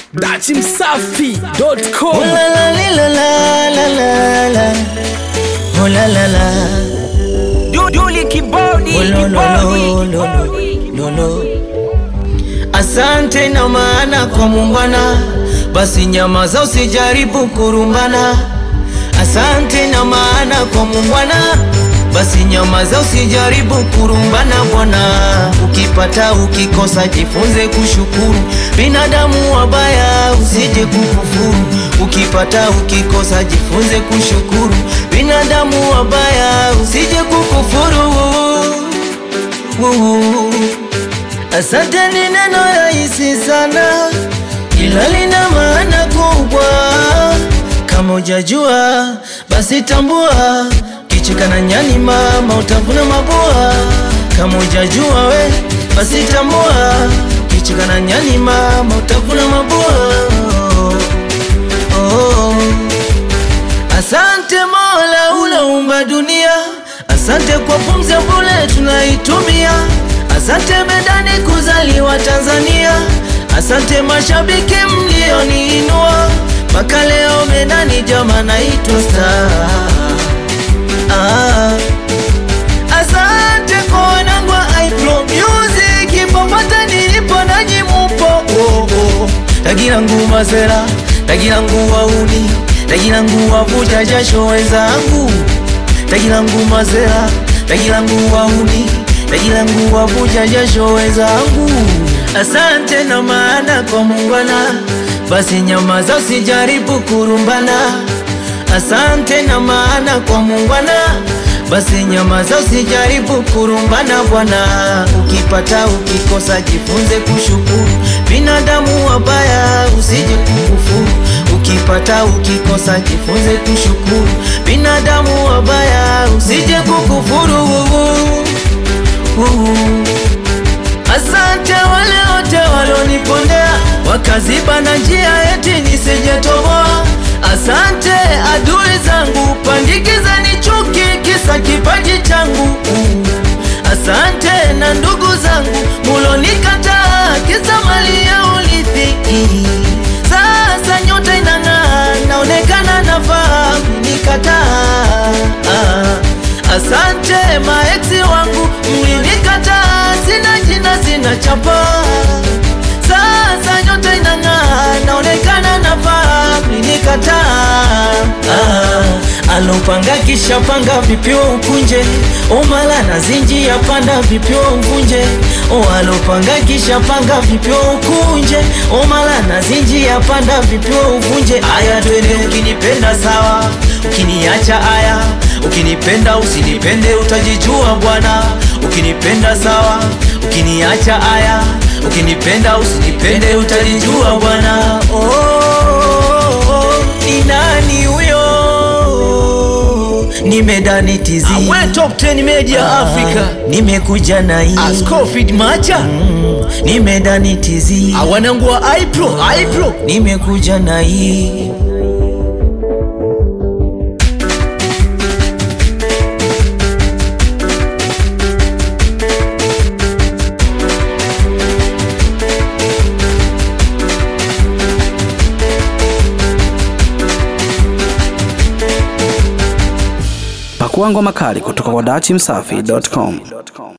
dachimsafi.com Oh la la li la la la la la. Oh la la la. Duli kibodi Oh lo lo lo lo lo lo lo. Asante na maana kwa muungwana, basi nyamaza usijaribu kurumbana. Asante na maana kwa muungwana, basi nyamaza usijaribu kurumbana bwana. Ukipata ukikosa, jifunze kushukuru. Binadamu wabaya, usije kukufuru. Ukipata ukikosa, jifunze kushukuru. Binadamu wabaya, usije kukufuru. Woo. Asante ni neno rahisi sana, ila lina maana kubwa. Kama hujajua basi tambua, kicheka na nyani mama utavuna mabua. Kama hujajua we basi tambua, kicheka na nyani mama utavuna mabua. Oh. Asante Mola uloumba dunia, asante kwa pumzi ya bure tunaitumia, asante medani kuzaliwa Tanzania, asante mashabiki mlioniinua mpaka leo medani jama naitwa star. Ah. Asante kwa wanangu wa iPro Music popote nilipo nanyi mupo oh, oh. Tagira nguma sera, tagira ngu wauni, tagira ngu wavuja jasho wenzangu, tagira nguma sera, tagira ngu wauni, tagira ngu wavuja jasho wenzangu. Asante na maana kwa muungwana, basi nyamaza usijaribu kurumbana. Asante na maana kwa muungwana, basi nyamaza usijaribu kurumbana bwana. Ukipata ukikosa, jifunze kushukuru. Binadamu wabaya, usije kukufuru. Ukipata ukikosa, jifunze kushukuru. Binadamu wabaya, usije kukufuru. Asante wale wote walionipondea wakaziba na njia eti nisijetoboa. Asante adui zangu, pandikiza ni chuki kisa kipaji changu. Asante na ndugu zangu mulonikataa kisa mali ya urithi. Sasa nyota inang'aa, naonekana nafaa nikataa. Asante maeksi wangu mlinikataa, sina jina sina chapa. Sasa nyota inang'aa, naonekana nafaa mlinikataa. Ah, alopanga kisha panga vipyo ukunje, omala na zinji ya panda vipyo uvunje. O alopanga kisha panga vipyo ukunje, omala na zinji ya panda vipyo uvunje. Aya twende, ukinipenda sawa, ukiniacha aya Ukinipenda usinipende utajijua bwana, ukinipenda sawa, ukiniacha aya, ukinipenda usinipende utajijua bwana. Oh, oh, oh, ni nani huyo? Nimedani tizi Awe Top 10 Media Africa nimekuja na hii Ascofid Macha nimedani tizi awanangu wa iPro iPro nimekuja na hii Pakua ngoma kali kutoka kwa dachimsafi.com.